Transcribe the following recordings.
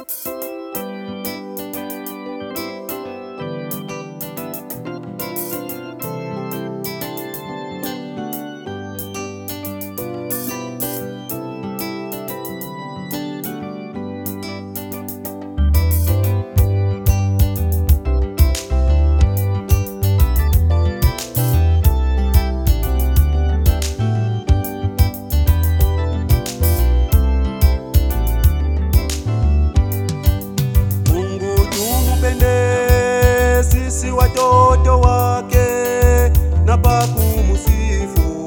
watoto wake na pa kumsifu,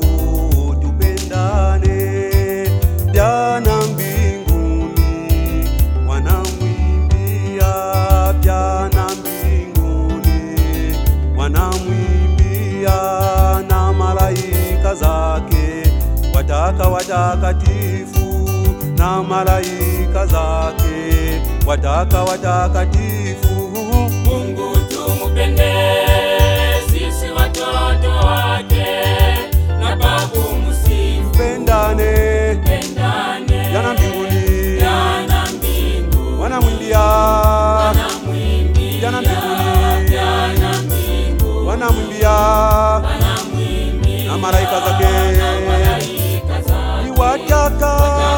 tupendane. Jana mbinguni wanamwimbia, jana mbinguni wanamwimbia, na malaika zake wataka watakatifu, na malaika zake wataka watakatifu Mungu tumupende sisi watoto wake na babu musifu pendane pendane jana mbinguni jana mbingu wanamwimbia wanamwimbia jana mbinguni jana mbingu wanamwimbia wanamwimbia na malaika zake na malaika zake iwataka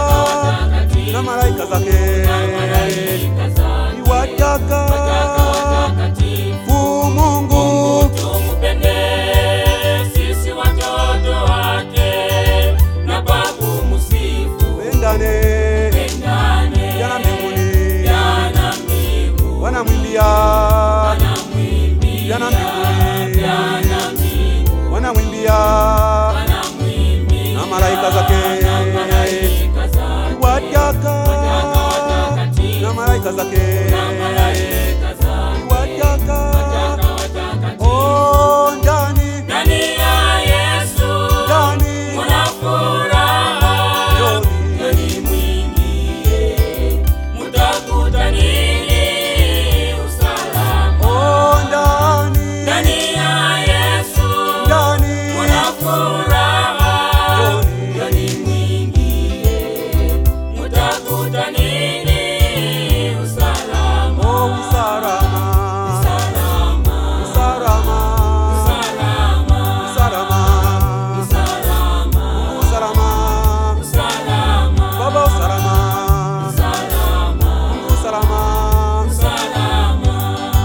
na malaika zake malaika zake iwataka watakatifu Mungu tumupende sisi watoto wake na babu musifu pendane pendane jana mbinguni jana mbingu wanamwimbia wanamwimbia jana mbinguni jana mbingu wanamwimbia wanamwimbia na malaika zake malaika zake iwataka watakatifu na malaika zake malaika zake iwataka watakatifu oh ndani ndani ya Yesu ndani Muna furaha Njoni. ndani mwingie, mutakuta nini? Usalama oh ndani ndani ya Yesu. ndani Muna furaha Njoni. ndani mwingie, mutakuta nini? Usalama oh usalama usalama usalama usalama usalama usalama usalama usalama baba usalama usalama Mungu usalama usalama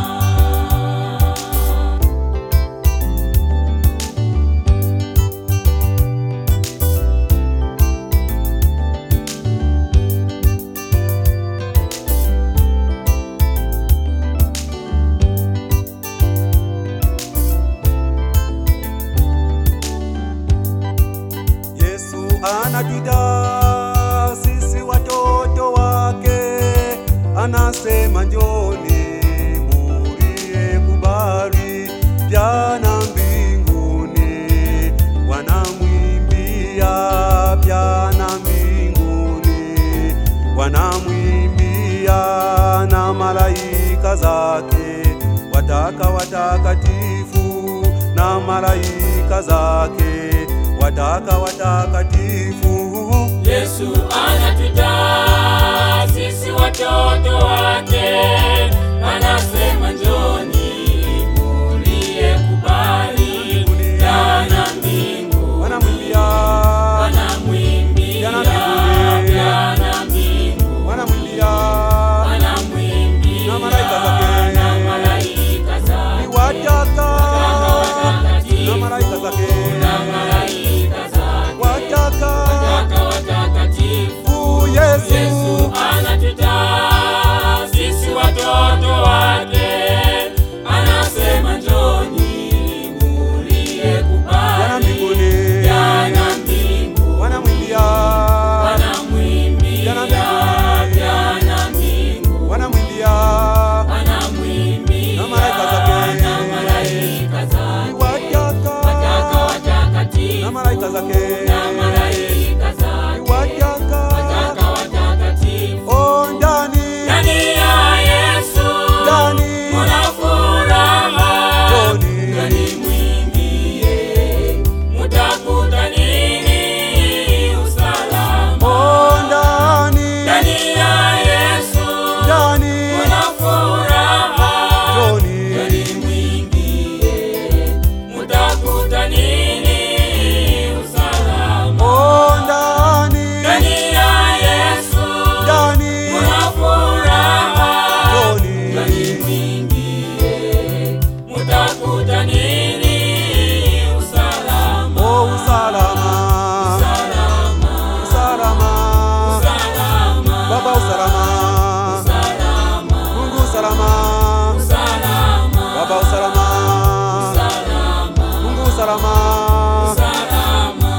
Yesu anatuita sisi watoto wake, anasema njoni murie kubali jana mbinguni, wanamwimbia jana mbinguni, wanamwimbia na malaika zake wataka watakatifu na malaika zake wataka watakatifu Yesu anatuita sisi watoto wake, anasema njoni mulie kubali jana mbingu wanamwimbia wanamwimbia Jana mbinguni. jana mbingu wanamwimbia wanamwimbia Na malaika zake. na malaika zake wataka watakatifu na malaika zake na malaika zake wataka wataka watakatifu Yesu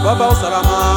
Baba usalama